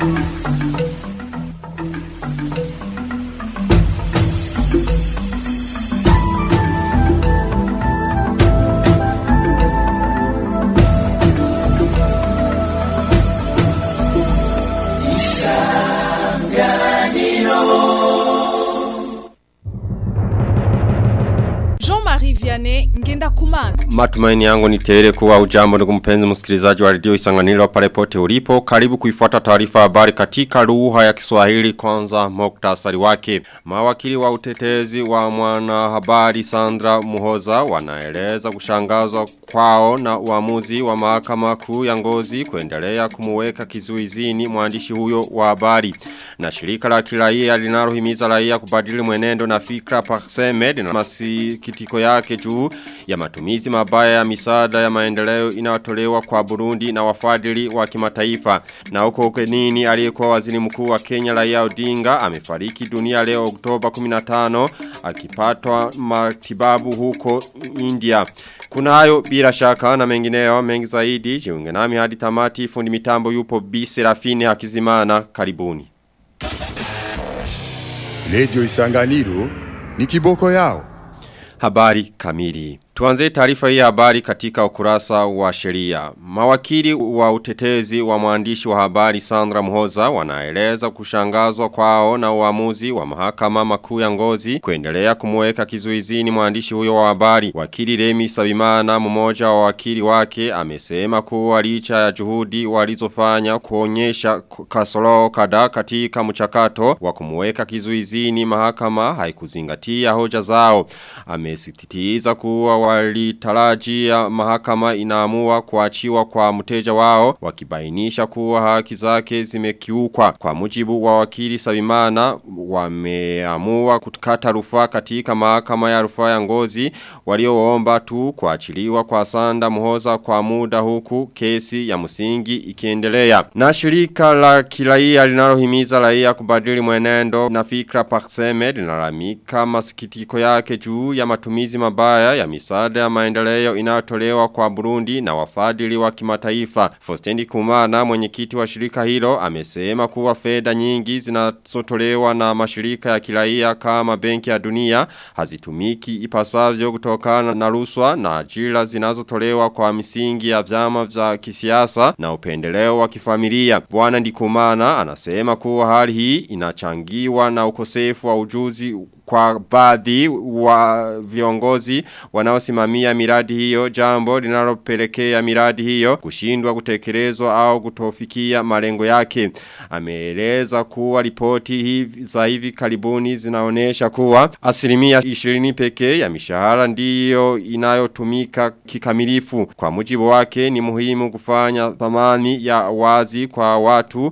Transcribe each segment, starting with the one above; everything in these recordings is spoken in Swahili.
Jean-Marie Vianney ngenda kumana. Matumaini yangu ni tele kuwa ujambo ndugu mpenzi msikilizaji wa redio Isanganiro pale pote ulipo. Karibu kuifuata taarifa habari katika lugha ya Kiswahili kwanza muktasari wake. Mawakili wa utetezi wa mwanahabari Sandra Muhoza wanaeleza kushangazwa kwao na uamuzi wa mahakama kuu ya Ngozi kuendelea kumuweka kizuizini mwandishi huyo wa habari. Na shirika la kiraia linalohimiza raia kubadili mwenendo na fikra Parseme na masikitiko yake juu ya matumizi mabaya ya misaada ya maendeleo inayotolewa kwa Burundi na wafadhili wa kimataifa. Na huko ukenini aliyekuwa waziri mkuu wa Kenya Raila Odinga amefariki dunia leo Oktoba 15 akipatwa matibabu huko India. Kuna hayo bila shaka na mengineyo mengi zaidi jiunge nami hadi tamati fundi mitambo yupo B Serafine Hakizimana karibuni. Radio Isanganiro ni kiboko yao. Habari kamili. Tuanze taarifa hii habari katika ukurasa wa sheria. Mawakili wa utetezi wa mwandishi wa habari Sandra Mhoza wanaeleza kushangazwa kwao na uamuzi wa mahakama makuu ya Ngozi kuendelea kumweka kizuizini mwandishi huyo wa habari. Wakili Remi Sabimana mmoja wa wakili wake amesema kuwa licha ya juhudi walizofanya kuonyesha kasoro kadhaa katika mchakato wa kumweka kizuizini mahakama haikuzingatia hoja zao. Amesititiza kuwa walitarajia mahakama inaamua kuachiwa kwa mteja wao wakibainisha kuwa haki zake zimekiukwa kwa mujibu wa wakili Sabimana wameamua kukata rufaa katika mahakama ya rufaa ya Ngozi walioomba tu kuachiliwa kwa Sanda Muhoza kwa muda huku kesi ya msingi ikiendelea na shirika la kiraia linalohimiza raia kubadili mwenendo na fikra Parseme linalamika masikitiko yake juu ya matumizi mabaya ya misaada ya maendeleo inayotolewa kwa Burundi na wafadhili wa kimataifa. Fostendi Kumana mwenyekiti wa shirika hilo amesema kuwa fedha nyingi zinazotolewa na mashirika ya kiraia kama benki ya dunia hazitumiki ipasavyo kutokana na ruswa na ajira zinazotolewa kwa misingi ya vyama vya kisiasa na upendeleo wa kifamilia. Bwana Ndikumana anasema kuwa hali hii inachangiwa na ukosefu wa ujuzi kwa baadhi wa viongozi wanaosimamia miradi hiyo jambo linalopelekea miradi hiyo kushindwa kutekelezwa au kutofikia malengo yake. Ameeleza kuwa ripoti hivi za hivi karibuni zinaonesha kuwa asilimia 20 pekee ya mishahara ndiyo inayotumika kikamilifu. Kwa mujibu wake ni muhimu kufanya thamani ya wazi kwa watu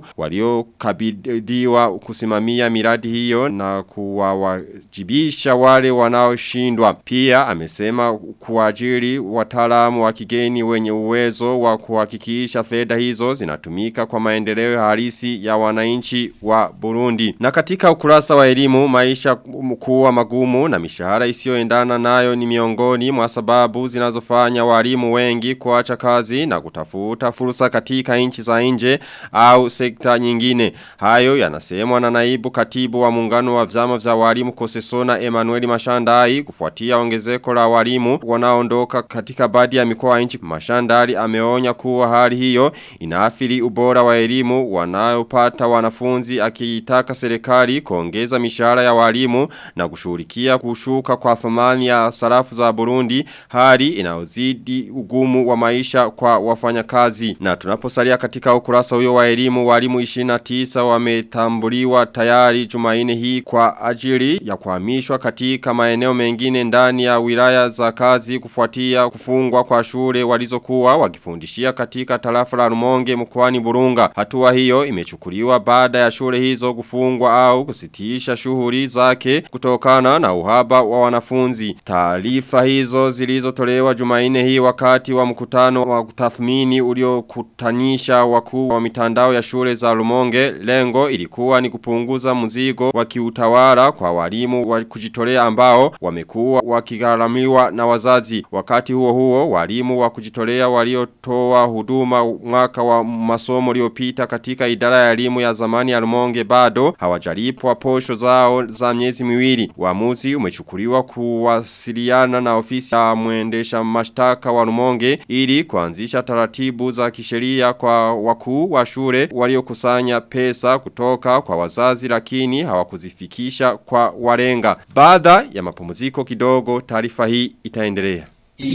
waliokabidhiwa kusimamia miradi hiyo na kuwa jibisha wale wanaoshindwa. Pia amesema kuajiri wataalamu wa kigeni wenye uwezo wa kuhakikisha fedha hizo zinatumika kwa maendeleo halisi ya wananchi wa Burundi. Na katika ukurasa wa elimu maisha kuwa magumu na mishahara isiyoendana nayo ni miongoni mwa sababu zinazofanya walimu wengi kuacha kazi na kutafuta fursa katika nchi za nje au sekta nyingine. Hayo yanasemwa na naibu katibu wa muungano wa vyama vya walimu Kosesona Emmanuel Mashandai kufuatia ongezeko la walimu wanaondoka katika baadhi ya mikoa nchi. Mashandari ameonya kuwa hali hiyo inaathiri ubora wa elimu wanayopata wanafunzi akiitaka serikali kuongeza mishahara ya walimu na kushughulikia kushuka kwa thamani ya sarafu za Burundi hali inaozidi ugumu wa maisha kwa wafanyakazi. Na tunaposalia katika ukurasa huyo wa elimu walimu 29 wametambuliwa tayari Jumaine hii kwa ajili ya kuhamishwa katika maeneo mengine ndani ya wilaya za kazi kufuatia kufungwa kwa shule walizokuwa wakifundishia katika tarafa la Rumonge mkoani Burunga. Hatua hiyo imechukuliwa baada ya shule hizo kufungwa au kusitisha shughuli zake kutokana na uhaba wa wanafunzi. Taarifa hizo zilizotolewa Jumaine hii wakati wa mkutano wa kutathmini uliokutanisha wakuu wa mitandao ya shule za Rumonge lengo ilikuwa ni kupunguza mzigo wa kiutawala kwa walimu walimu wa kujitolea ambao wamekuwa wakigharamiwa na wazazi. Wakati huo huo walimu wa kujitolea waliotoa huduma mwaka wa masomo uliopita katika idara ya elimu ya zamani ya Rumonge bado hawajalipwa posho zao za miezi miwili. Uamuzi umechukuliwa kuwasiliana na ofisi ya mwendesha mashtaka wa Rumonge ili kuanzisha taratibu za kisheria kwa wakuu wa shule waliokusanya pesa kutoka kwa wazazi lakini hawakuzifikisha kwa walenga. Baada ya mapumziko kidogo taarifa hii itaendelea.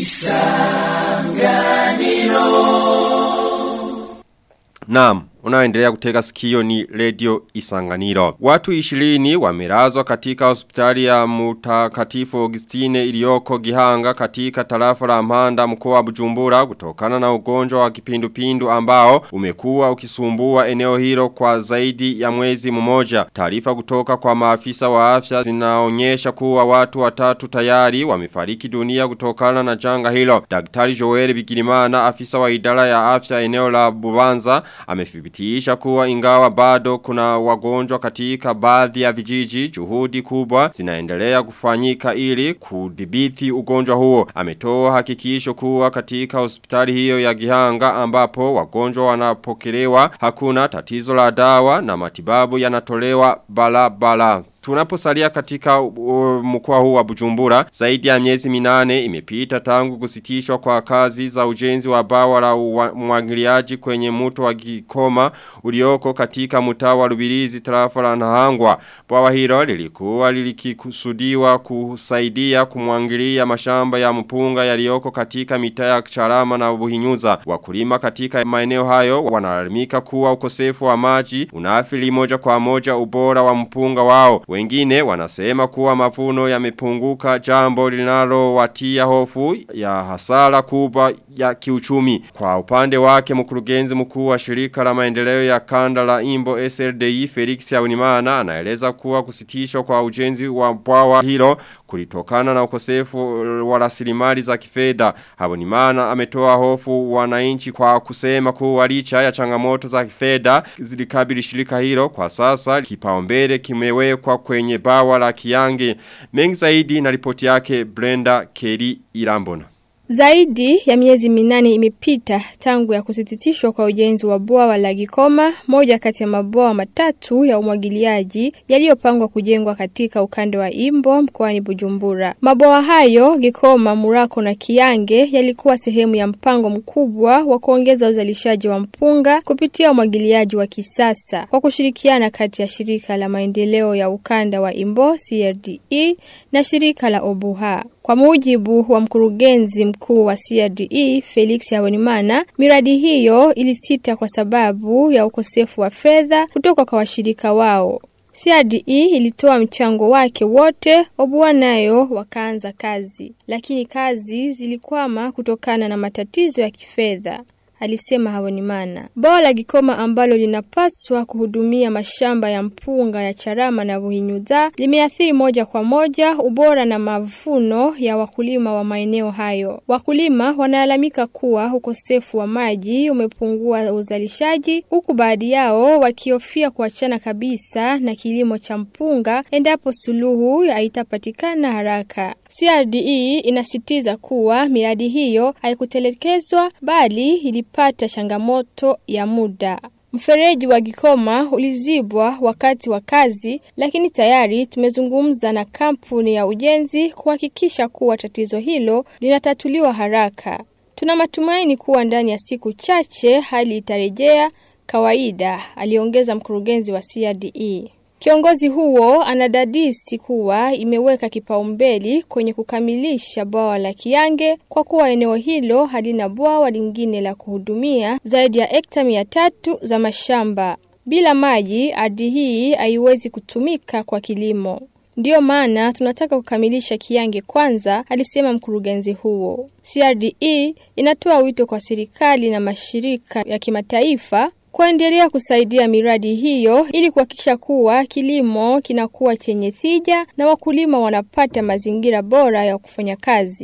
Naam, unaendelea kutega sikio ni Radio Isanganiro. Watu 20 wamelazwa katika hospitali ya Mutakatifu Augustine iliyoko Gihanga katika tarafa la Mpanda mkoa wa Bujumbura kutokana na ugonjwa wa kipindupindu ambao umekuwa ukisumbua eneo hilo kwa zaidi ya mwezi mmoja. Taarifa kutoka kwa maafisa wa afya zinaonyesha kuwa watu watatu tayari wamefariki dunia kutokana na janga hilo. Daktari Joel Bigirimana afisa wa idara ya afya eneo la Bubanza amethibitisha kuwa ingawa bado kuna wagonjwa katika baadhi ya vijiji juhudi kubwa zinaendelea kufanyika ili kudhibiti ugonjwa huo. Ametoa hakikisho kuwa katika hospitali hiyo ya Gihanga ambapo wagonjwa wanapokelewa hakuna tatizo la dawa na matibabu yanatolewa balabala. Tunaposalia katika uh, mkoa huu wa Bujumbura zaidi ya miezi minane imepita tangu kusitishwa kwa kazi za ujenzi wa bawa la umwagiliaji kwenye mto wa Gikoma ulioko katika mtaa wa Rubirizi tarafa la Nahangwa. Bawa hilo lilikuwa lilikikusudiwa kusaidia kumwangilia mashamba ya mpunga yaliyoko katika mitaa ya Charama na Buhinyuza. Wakulima katika maeneo hayo wanalalamika kuwa ukosefu wa maji unaathiri moja kwa moja ubora wa mpunga wao. Wengine wanasema kuwa mavuno yamepunguka jambo linalo watia hofu ya hasara kubwa ya kiuchumi. Kwa upande wake mkurugenzi mkuu wa shirika la maendeleo ya kanda la Imbo SLDI Felix Yaunimana anaeleza kuwa kusitishwa kwa ujenzi wa bwawa hilo kulitokana na ukosefu wa rasilimali za kifedha. Habonimana ametoa hofu wananchi kwa kusema kuwa licha ya changamoto za kifedha zilikabili shirika hilo kwa sasa kipaumbele kimewekwa kwenye bawa la Kiange. Mengi zaidi na ripoti yake Brenda Kelly Irambona. Zaidi ya miezi minane imepita tangu ya kusititishwa kwa ujenzi wa bwawa la Gikoma, moja kati ya mabwawa matatu ya umwagiliaji yaliyopangwa kujengwa katika ukanda wa Imbo mkoani Bujumbura. Mabwawa hayo Gikoma, Murako na Kiange yalikuwa sehemu ya mpango mkubwa wa kuongeza uzalishaji wa mpunga kupitia umwagiliaji wa kisasa kwa kushirikiana kati ya shirika la maendeleo ya ukanda wa Imbo CRDE na shirika la Obuha. Kwa mujibu wa mkurugenzi mkuu wa CRDE Felix Habonimana, miradi hiyo ilisita kwa sababu ya ukosefu wa fedha kutoka kwa washirika wao. CRDE ilitoa mchango wake wote, Obua nayo wakaanza kazi, lakini kazi zilikwama kutokana na matatizo ya kifedha alisema Habonimana. Bwawa la Gikoma ambalo linapaswa kuhudumia mashamba ya mpunga ya Charama na Buhinyuza limeathiri moja kwa moja ubora na mavuno ya wakulima wa maeneo hayo. Wakulima wanalalamika kuwa ukosefu wa maji umepungua uzalishaji, huku baadhi yao wakihofia kuachana kabisa na kilimo cha mpunga endapo suluhu haitapatikana haraka. CRDE inasitiza kuwa miradi hiyo haikutelekezwa bali ilipata changamoto ya muda. Mfereji wa Gikoma ulizibwa wakati wa kazi, lakini tayari tumezungumza na kampuni ya ujenzi kuhakikisha kuwa tatizo hilo linatatuliwa haraka. Tuna matumaini kuwa ndani ya siku chache hali itarejea kawaida, aliongeza mkurugenzi wa CRDE. Kiongozi huo anadadisi kuwa imeweka kipaumbele kwenye kukamilisha bwawa la Kiange kwa kuwa eneo hilo halina bwawa lingine la kuhudumia zaidi ya hekta mia tatu za mashamba. Bila maji, ardhi hii haiwezi kutumika kwa kilimo. Ndiyo maana tunataka kukamilisha Kiange kwanza, alisema mkurugenzi huo. CRDE inatoa wito kwa serikali na mashirika ya kimataifa kuendelea kusaidia miradi hiyo ili kuhakikisha kuwa kilimo kinakuwa chenye tija na wakulima wanapata mazingira bora ya kufanya kazi.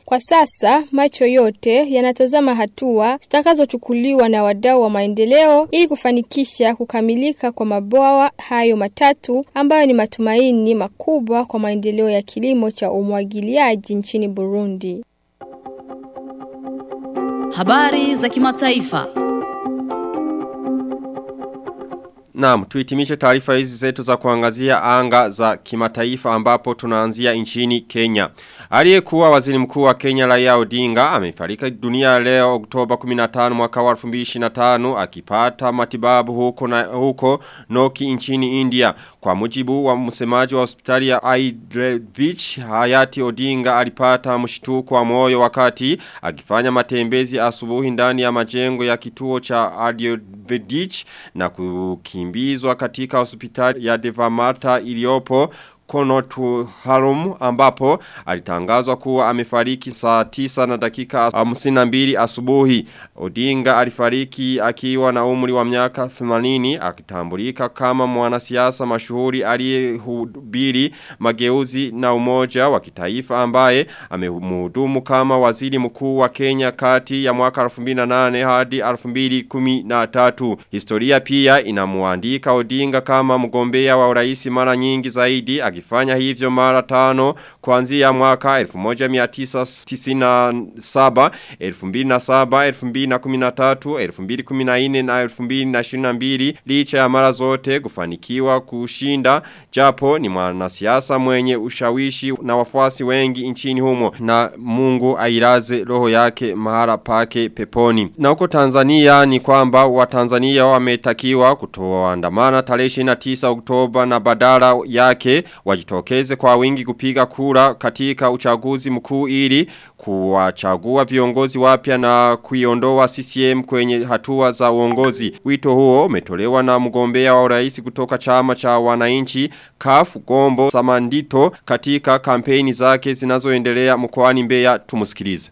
Kwa sasa macho yote yanatazama hatua zitakazochukuliwa na wadau wa maendeleo ili kufanikisha kukamilika kwa mabwawa hayo matatu ambayo ni matumaini makubwa kwa maendeleo ya kilimo cha umwagiliaji nchini Burundi. Habari za kimataifa. Naam, tuhitimishe taarifa hizi zetu za kuangazia anga za kimataifa ambapo tunaanzia nchini Kenya. Aliyekuwa waziri mkuu wa Kenya Raila Odinga amefariki dunia leo Oktoba 15 mwaka wa 2025 akipata matibabu huko na huko Noki nchini India. Kwa mujibu wa msemaji wa hospitali ya Aidrevich, hayati Odinga alipata mshtuko wa moyo wakati akifanya matembezi asubuhi ndani ya majengo ya kituo cha Aidrevich na kukimbizwa katika hospitali ya Devamata iliyopo Konotu Harum ambapo alitangazwa kuwa amefariki saa tisa na dakika 52 asubuhi. Odinga alifariki akiwa na umri wa miaka 80 akitambulika kama mwanasiasa mashuhuri aliyehubiri mageuzi na umoja wa kitaifa ambaye amemhudumu kama waziri mkuu wa Kenya kati ya mwaka 2008 hadi 2013. Historia pia inamuandika Odinga kama mgombea wa urais mara nyingi zaidi akifanya hivyo mara tano kuanzia mwaka 1997, 2007, 2013, 2014 na 2022 licha ya mara zote kufanikiwa kushinda japo ni mwanasiasa mwenye ushawishi na wafuasi wengi nchini humo na Mungu ailaze roho yake mahara pake peponi. Na huko Tanzania ni kwamba Watanzania wametakiwa kutoandamana tarehe 29 Oktoba na badala yake wajitokeze kwa wingi kupiga kura katika uchaguzi mkuu ili kuwachagua viongozi wapya na kuiondoa CCM kwenye hatua za uongozi. Wito huo umetolewa na mgombea wa urais kutoka chama cha wananchi CAF Gombo Samandito katika kampeni zake zinazoendelea mkoani Mbeya tumusikilize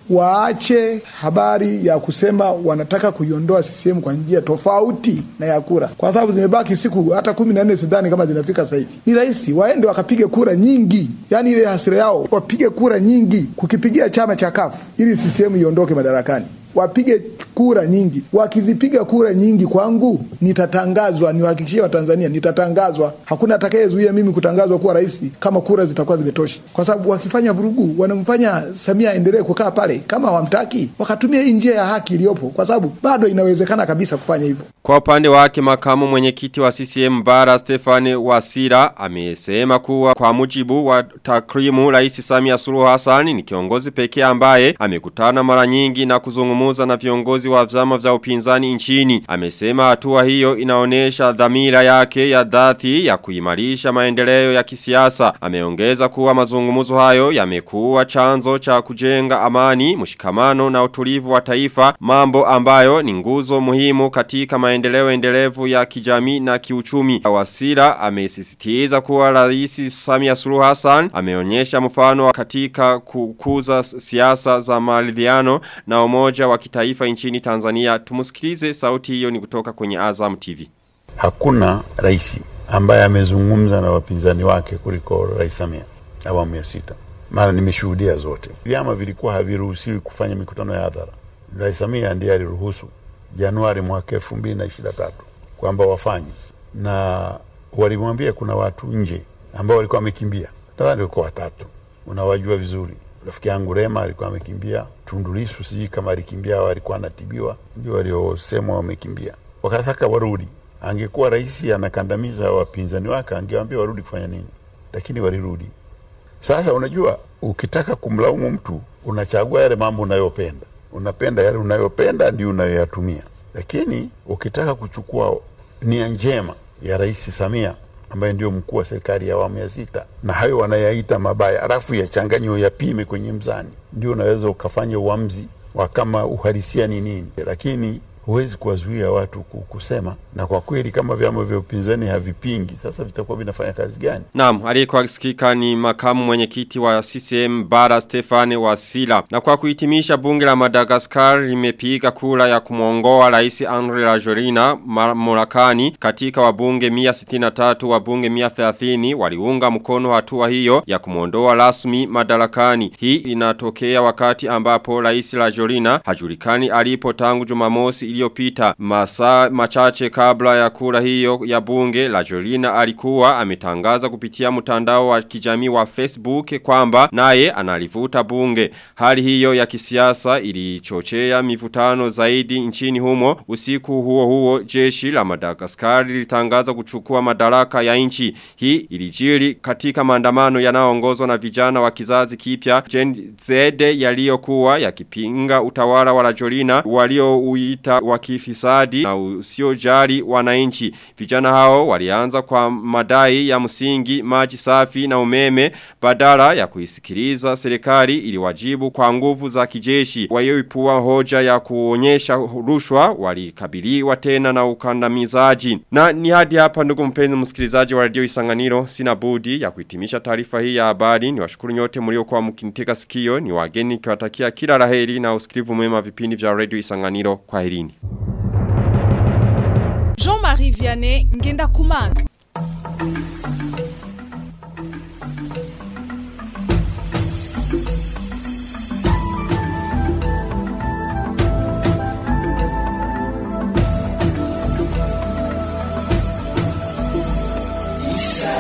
waache habari ya kusema wanataka kuiondoa CCM kwa njia tofauti na ya kura, kwa sababu zimebaki siku hata kumi na nne sidhani kama zinafika sasa hivi. Ni rahisi, waende wakapige kura nyingi, yaani ile hasira yao wapige kura nyingi kukipigia chama cha kafu ili CCM iondoke madarakani wapige kura nyingi. Wakizipiga kura nyingi kwangu, nitatangazwa, niwahakikishie Watanzania, nitatangazwa. Hakuna atakayezuia mimi kutangazwa kuwa rais kama kura zitakuwa zimetosha, kwa sababu wakifanya vurugu, wanamfanya Samia aendelee kukaa pale. Kama hawamtaki, wakatumia hii njia ya haki iliyopo, kwa sababu bado inawezekana kabisa kufanya hivyo. Kwa upande wake makamu mwenyekiti wa CCM Bara Stefani Wasira amesema kuwa kwa mujibu wa takrimu Rais Samia Suluhu Hassan ni kiongozi pekee ambaye amekutana mara nyingi na kuzungumuza na viongozi wa vyama vya upinzani nchini. Amesema hatua hiyo inaonesha dhamira yake ya dhati ya kuimarisha maendeleo ya kisiasa. Ameongeza kuwa mazungumuzo hayo yamekuwa chanzo cha kujenga amani, mshikamano na utulivu wa taifa, mambo ambayo ni nguzo muhimu katika maendeleo endelevu ya kijamii na kiuchumi. Wasira amesisitiza kuwa Rais Samia Suluhu Hassan ameonyesha mfano katika kukuza siasa za maridhiano na umoja wa kitaifa nchini Tanzania. Tumusikilize sauti hiyo ni kutoka kwenye Azam TV. Hakuna rais ambaye amezungumza na wapinzani wake kuliko Rais Samia awamu ya sita. Mara nimeshuhudia zote. Vyama vilikuwa haviruhusiwi kufanya mikutano ya hadhara. Rais Samia ndiye aliruhusu Januari mwaka elfu mbili na ishirini na tatu kwamba wafanye, na walimwambia kuna watu nje ambao walikuwa wamekimbia, nadhani walikuwa watatu, unawajua vizuri. Rafiki yangu Rema alikuwa amekimbia, Tundu Lissu sijui kama alikimbia au alikuwa anatibiwa, ndio waliosemwa wamekimbia, wakataka warudi. Angekuwa rais anakandamiza wapinzani wake, angewaambia warudi kufanya nini, lakini walirudi. Sasa unajua, ukitaka kumlaumu mtu unachagua yale mambo unayopenda unapenda yale unayopenda ndio unayoyatumia, lakini ukitaka kuchukua nia njema ya Rais Samia ambaye ndio mkuu wa serikali ya awamu ya sita, na hayo wanayaita mabaya, alafu yachanganywe yapime kwenye mzani, ndio unaweza ukafanya uamuzi wa kama uhalisia ni nini. Lakini huwezi kuwazuia watu ku- kusema, na kwa kweli kama vyama vya upinzani havipingi, sasa vitakuwa vinafanya kazi gani? Naam, aliyekuwa sikika ni makamu mwenyekiti wa CCM Bara Stefane Wasila. Na kwa kuhitimisha bunge la Madagascar limepiga kura ya kumwongoa Rais Andre Rajoelina Morakani katika wabunge 163 wabunge 130 waliunga mkono hatua hiyo ya kumwondoa rasmi madarakani. Hii inatokea wakati ambapo Rais Rajoelina hajulikani alipo tangu Jumamosi iliyopita. Masaa machache kabla ya kura hiyo ya bunge Rajoelina alikuwa ametangaza kupitia mtandao wa kijamii wa Facebook kwamba naye analivuta bunge. Hali hiyo ya kisiasa ilichochea mivutano zaidi nchini humo. Usiku huo huo jeshi la Madagascar lilitangaza kuchukua madaraka ya nchi. Hii ilijiri katika maandamano yanayoongozwa na vijana wa kizazi kipya Gen Z yaliyokuwa yakipinga utawala wa Rajolina waliouita wa kifisadi na usiojali wananchi. Vijana hao walianza kwa madai ya msingi maji safi na umeme badala ya kuisikiliza serikali iliwajibu kwa nguvu za kijeshi. Walioipua hoja ya kuonyesha rushwa walikabiliwa tena na ukandamizaji. Na ni hadi hapa ndugu mpenzi msikilizaji wa radio Isanganiro sina budi ya kuhitimisha taarifa hii ya habari. Niwashukuru nyote mliokuwa mkinitega sikio. Ni wageni kiwatakia kila laheri na usikilivu mwema vipindi vya radio Isanganiro. Kwaherini. Jean-Marie Vianney Ngenda Kumana. Isa